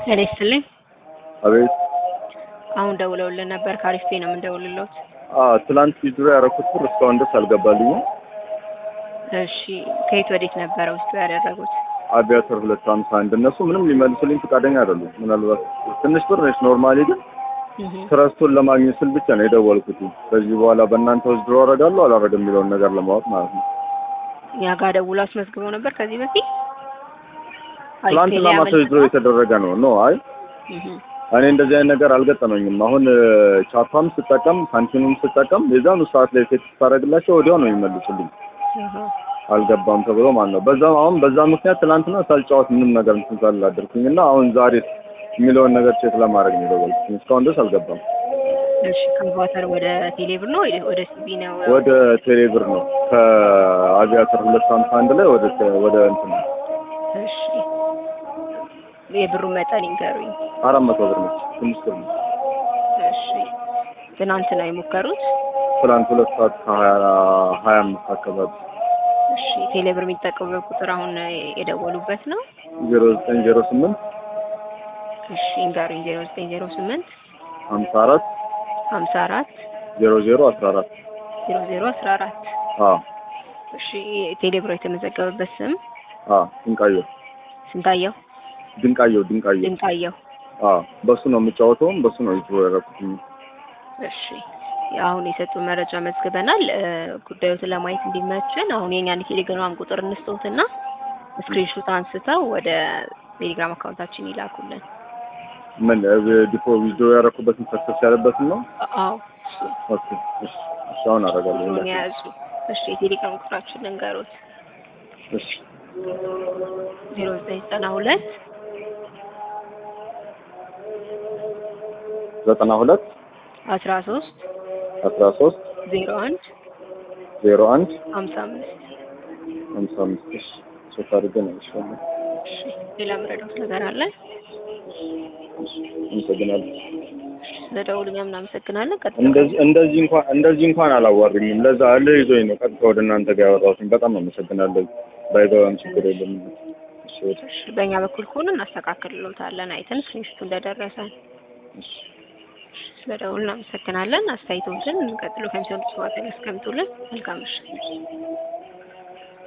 ጤና ይስጥልኝ። አቤት አሁን ደውለውልን ነበር። ከአሪፍ ፔ ነው የምንደውልለት። አ ትላንት ቪዲዮ ያደረኩት ብር እስካሁን ድረስ አልገባልኝም። እሺ ከየት ወዴት ነበረ ውስጡ ያደረጉት? አቪያተር ሁለት ሀምሳ አንድ እነሱ ምንም ሊመልሱልኝ ፈቃደኛ አይደሉም። ምናልባት ትንሽ ብር ነች። ኖርማሊ ግን እህ ትረስቱን ለማግኘት ስል ብቻ ነው የደወልኩት። ከዚህ በኋላ በእናንተ ወስድሮ አደርጋለሁ አላደርግም የሚለውን ነገር ለማወቅ ማለት ነው። እኛ ጋር ደውሎ አስመዝግበው ነበር ከዚህ በፊት አሪፍ ፔ ትላንትና ላይ ማታ ወስድሮ የተደረገ ነው ኖ አይ እህ እኔ እንደዚህ አይነት ነገር አልገጠመኝም። አሁን ቻፓም ስጠቀም ሳንቲምም ስጠቀም የዛኑ ሰዓት ላይ ሴት ስታደርግላቸው ወዲያው ነው የሚመልሱልኝ። እህ አልገባም ተብሎ ማለት ነው። በዛ አሁን በዛ ምክንያት ትናንትና ሳልጫወት ምንም ነገር እንትን ሳላደርኩኝ እና አሁን ዛሬ የሚለውን ነገር ቼክ ለማድረግ ነው የደወልኩት። እስካሁን ድረስ አልገባም። እሺ ከቫተር ወደ ቴሌብር ነው ወይ ወደ ሲቢ ነው? ወደ ቴሌብር ነው ከአቪያተር ሁለት ሀምሳ አንድ ላይ ወደ ወደ እንትን ነው እሺ የብሩ መጠን ይንገሩኝ። አራት መቶ ብር ነች። ትንሽ ብር ነው። እሺ ትናንት ነው የሞከሩት? ትናንት ሁለት ሰዓት ከሀያ ሀያ አምስት አካባቢ እሺ ቴሌብር የሚጠቀሙበት ቁጥር አሁን የደወሉበት ነው? ዜሮ ዘጠኝ ዜሮ ስምንት እሺ ይንገሩኝ። ዜሮ ዘጠኝ ዜሮ ስምንት ሀምሳ አራት ሀምሳ አራት ዜሮ ዜሮ አስራ አራት ዜሮ ዜሮ አስራ አራት አዎ እሺ ቴሌብሮ የተመዘገበበት ስም አዎ ድንቃየው ስንታየው ድንቃየው ድንቃየው ድንቃየው። አዎ በሱ ነው የምጫወተውም በሱ ነው ይዞ ያደረኩት። እሺ አሁን የሰጡ መረጃ መዝግበናል። እ ጉዳዮትን ለማየት እንዲመችን አሁን የኛን የቴሌግራም ቁጥር እንስጠውትና ስክሪንሾት አንስተው ወደ ቴሌግራም አካውንታችን ይላኩልን። ምን ዲፖ ቪዲዮ ያደረኩበትን ሰክሰስ ያለበትን ነው። አዎ እሱ ኦኬ እሺ እሺ አሁን አደርጋለሁ። እሱን የያዙ። እሺ የቴሌግራም ቁጥራችን ልንገሩት እሺ ዜሮ ዘጠኝ ዘጠና ሁለት ዘጠና ሁለት አስራ ሶስት አስራ ሶስት ዜሮ አንድ ዜሮ አንድ ሀምሳ አምስት ሀምሳ አምስት እሺ ቼክ አድርጌ ነው ይሻላል። እሺ ሌላ ምረዳት ነገር አለ? አመሰግናለሁ። ስለደውሉኛ እናመሰግናለን። ቀጥታ እንደዚህ እንደዚህ እንኳን እንደዚህ እንኳን አላዋሩኝም። ለዛ እልህ ይዞኝ ነው ቀጥታ ወደ እናንተ ጋር ያወራሁትኝ። በጣም አመሰግናለሁ። ባይገባም ችግር የለም። እሺ እሺ በእኛ በኩል ከሆነ እናስተካክልሎታለን አይተን ስክሪንሾቱ እንደደረሰን። እሺ ስለደውሉ እናመሰግናለን። አስተያየቶችን ቀጥሎ ከሚሰጡት ሰዋት ያስቀምጡልን። መልካም ምሽት።